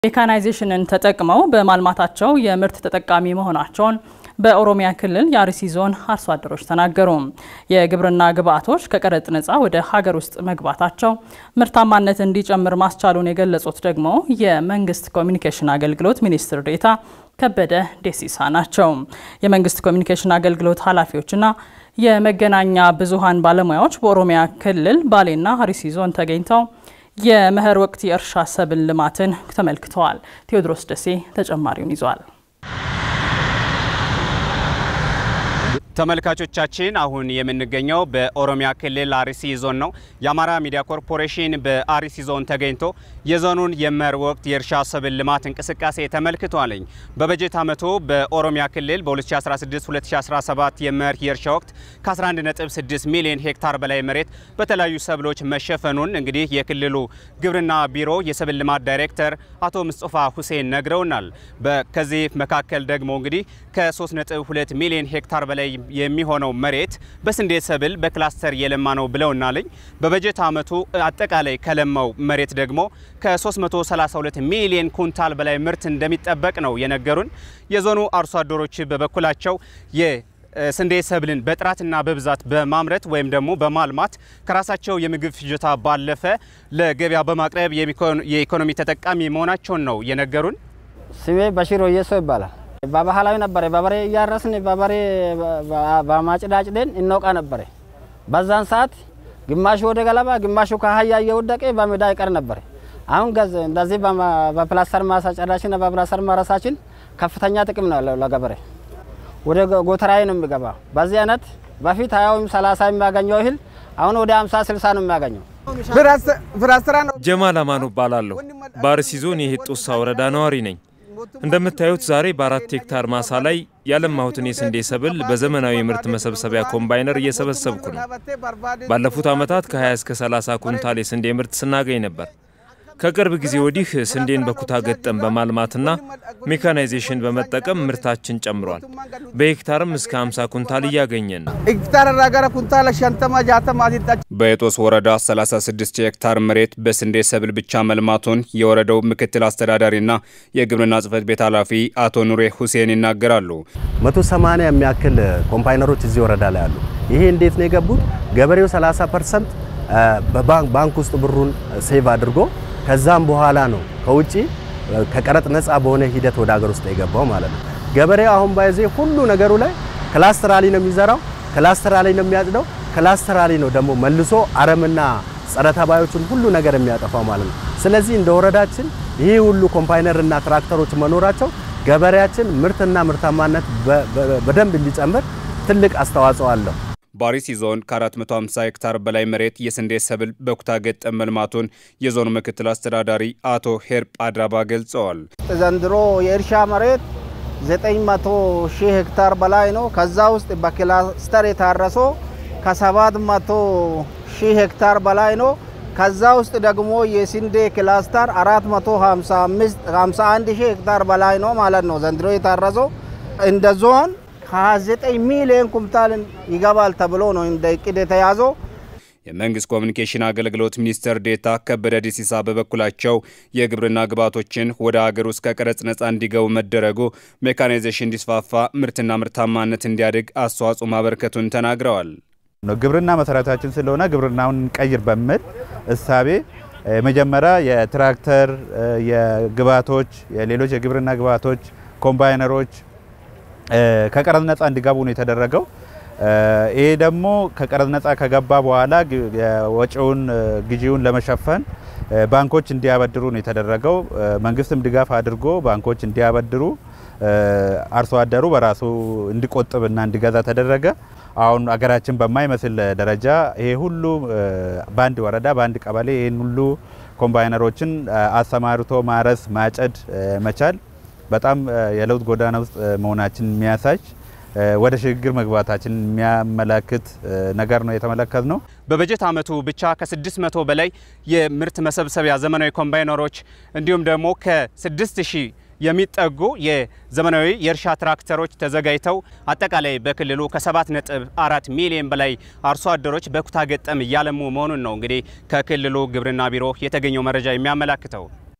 ሜካናይዜሽንን ተጠቅመው በማልማታቸው የምርት ተጠቃሚ መሆናቸውን በኦሮሚያ ክልል የአርሲ ዞን አርሶ አደሮች ተናገሩ። የግብርና ግብዓቶች ከቀረጥ ነፃ ወደ ሀገር ውስጥ መግባታቸው ምርታማነት እንዲጨምር ማስቻሉን የገለጹት ደግሞ የመንግስት ኮሚኒኬሽን አገልግሎት ሚኒስትር ዴኤታ ከበደ ደሲሳ ናቸው። የመንግስት ኮሚኒኬሽን አገልግሎት ኃላፊዎችና የመገናኛ ብዙሃን ባለሙያዎች በኦሮሚያ ክልል ባሌና አርሲ ዞን ተገኝተው የመኸር ወቅት የእርሻ ሰብል ልማትን ተመልክተዋል። ቴዎድሮስ ደሴ ተጨማሪውን ይዟል። ተመልካቾቻችን አሁን የምንገኘው በኦሮሚያ ክልል አርሲ ዞን ነው። የአማራ ሚዲያ ኮርፖሬሽን በአርሲ ዞን ተገኝቶ የዞኑን የመኸር ወቅት የእርሻ ሰብል ልማት እንቅስቃሴ ተመልክቷለኝ። በበጀት ዓመቱ በኦሮሚያ ክልል በ2016-2017 የመኸር የእርሻ ወቅት ከ11.6 ሚሊዮን ሄክታር በላይ መሬት በተለያዩ ሰብሎች መሸፈኑን እንግዲህ የክልሉ ግብርና ቢሮ የሰብል ልማት ዳይሬክተር አቶ ምስጦፋ ሁሴን ነግረውናል። ከዚህ መካከል ደግሞ እንግዲህ ከ3.2 ሚሊዮን ሄክታር በላይ የሚሆነው መሬት በስንዴ ሰብል በክላስተር የለማ ነው ብለውናልኝ። በበጀት ዓመቱ አጠቃላይ ከለማው መሬት ደግሞ ከ332 ሚሊዮን ኩንታል በላይ ምርት እንደሚጠበቅ ነው የነገሩን። የዞኑ አርሶ አደሮች በበኩላቸው የስንዴ ሰብልን በጥራትና በብዛት በማምረት ወይም ደግሞ በማልማት ከራሳቸው የምግብ ፍጆታ ባለፈ ለገበያ በማቅረብ የኢኮኖሚ ተጠቃሚ መሆናቸውን ነው የነገሩን። ስሜ በሽሮ እየሶ ይባላል። በባህላዊ ነበረ። በበሬ እያረስን በበሬ በማጭዳጭደን እንወቃ ነበረ። በዛን ሰዓት ግማሹ ወደ ገለባ፣ ግማሹ ከአህያ እየወደቀ በሜዳ ይቀር ነበረ። አሁን ገዝ እንደዚህ በፕላስተር ማሳ ጨዳችን በፕላስተር ማረሳችን ከፍተኛ ጥቅም ነው ያለው ለገበሬ። ወደ ጎተራዬ ነው የሚገባ። በዚህ አይነት በፊት ሀያ ወይም ሰላሳ የሚያገኘው እህል አሁን ወደ አምሳ ስልሳ ነው የሚያገኘው። ጀማል አማኑ እባላለሁ። በአርሲ ዞን የሄጦሳ ወረዳ ነዋሪ ነኝ። እንደምታዩት ዛሬ በአራት ሄክታር ማሳ ላይ ያለማሁትን የስንዴ ሰብል በዘመናዊ የምርት መሰብሰቢያ ኮምባይነር እየሰበሰብኩ ነው። ባለፉት ዓመታት ከ20 እስከ 30 ኩንታል የስንዴ ምርት ስናገኝ ነበር። ከቅርብ ጊዜ ወዲህ ስንዴን በኩታ ገጠም በማልማትና ሜካናይዜሽን በመጠቀም ምርታችን ጨምሯል። በሄክታርም እስከ 50 ኩንታል እያገኘን ነው። በኤጦስ ወረዳ 36 ሄክታር መሬት በስንዴ ሰብል ብቻ መልማቱን የወረዳው ምክትል አስተዳዳሪና የግብርና ጽሕፈት ቤት ኃላፊ አቶ ኑሬ ሁሴን ይናገራሉ። 180 የሚያክል ኮምፓይነሮች እዚህ ወረዳ ላይ አሉ። ይሄ እንዴት ነው የገቡት? ገበሬው 30 ፐርሰንት በባንክ ውስጥ ብሩን ሴቭ አድርጎ ከዛም በኋላ ነው ከውጪ ከቀረጥ ነፃ በሆነ ሂደት ወደ ሀገር ውስጥ የገባው ማለት ነው። ገበሬው አሁን ባይዜ ሁሉ ነገሩ ላይ ክላስተራሊ ነው የሚዘራው፣ ክላስተራሊ ነው የሚያጭደው፣ ክላስተራሊ ነው ደግሞ መልሶ አረምና ጸረ ተባዮችን ሁሉ ነገር የሚያጠፋው ማለት ነው። ስለዚህ እንደ ወረዳችን ይህ ሁሉ ኮምፓይነርና ትራክተሮች መኖራቸው ገበሬያችን ምርትና ምርታማነት በደንብ እንዲጨምር ትልቅ አስተዋጽኦ አለው። በአርሲ ዞን ከ450 ሄክታር በላይ መሬት የስንዴ ሰብል በኩታ ገጠም መልማቱን የዞኑ ምክትል አስተዳዳሪ አቶ ሄርፕ አድራባ ገልጸዋል። ዘንድሮ የእርሻ መሬት 900 ሺህ ሄክታር በላይ ነው። ከዛ ውስጥ በክላስተር የታረሶ ከ700 ሺህ ሄክታር በላይ ነው። ከዛ ውስጥ ደግሞ የስንዴ ክላስተር 451 ሺህ ሄክታር በላይ ነው ማለት ነው። ዘንድሮ የታረሰው እንደ ዞን ከ29 ሚሊዮን ኩንታል ይገባል ተብሎ ነው እንደ እቅድ የተያዘው። የመንግስት ኮሚኒኬሽን አገልግሎት ሚኒስትር ዴኤታ ከበደ ዲሲሳ በበኩላቸው የግብርና ግብዓቶችን ወደ ሀገር ውስጥ ከቀረጥ ነፃ እንዲገቡ መደረጉ ሜካናይዜሽን እንዲስፋፋ፣ ምርትና ምርታማነት እንዲያድግ አስተዋጽኦ ማበርከቱን ተናግረዋል። ግብርና መሰረታችን ስለሆነ ግብርናውን ቀይር በሚል እሳቤ መጀመሪያ የትራክተር የግብዓቶች የሌሎች የግብርና ግብዓቶች ኮምባይነሮች ከቀረጥ ነፃ እንዲገቡ ነው የተደረገው። ይሄ ደግሞ ከቀረጥ ነፃ ከገባ በኋላ ወጪውን ግዢውን ለመሸፈን ባንኮች እንዲያበድሩ ነው የተደረገው። መንግስትም ድጋፍ አድርጎ ባንኮች እንዲያበድሩ አርሶ አደሩ በራሱ እንዲቆጥብና እንዲገዛ ተደረገ። አሁን አገራችን በማይመስል ደረጃ ይሄ ሁሉ በአንድ ወረዳ በአንድ ቀበሌ ይህን ሁሉ ኮምባይነሮችን አሰማርቶ ማረስ ማጨድ መቻል በጣም የለውጥ ጎዳና ውስጥ መሆናችን የሚያሳይ ወደ ሽግግር መግባታችን የሚያመላክት ነገር ነው የተመለከት ነው። በበጀት ዓመቱ ብቻ ከ600 በላይ የምርት መሰብሰቢያ ዘመናዊ ኮምባይነሮች እንዲሁም ደግሞ ከ6000 የሚጠጉ የዘመናዊ የእርሻ ትራክተሮች ተዘጋጅተው አጠቃላይ በክልሉ ከ7.4 ሚሊዮን በላይ አርሶ አደሮች በኩታ ገጠም እያለሙ መሆኑን ነው እንግዲህ ከክልሉ ግብርና ቢሮ የተገኘው መረጃ የሚያመላክተው።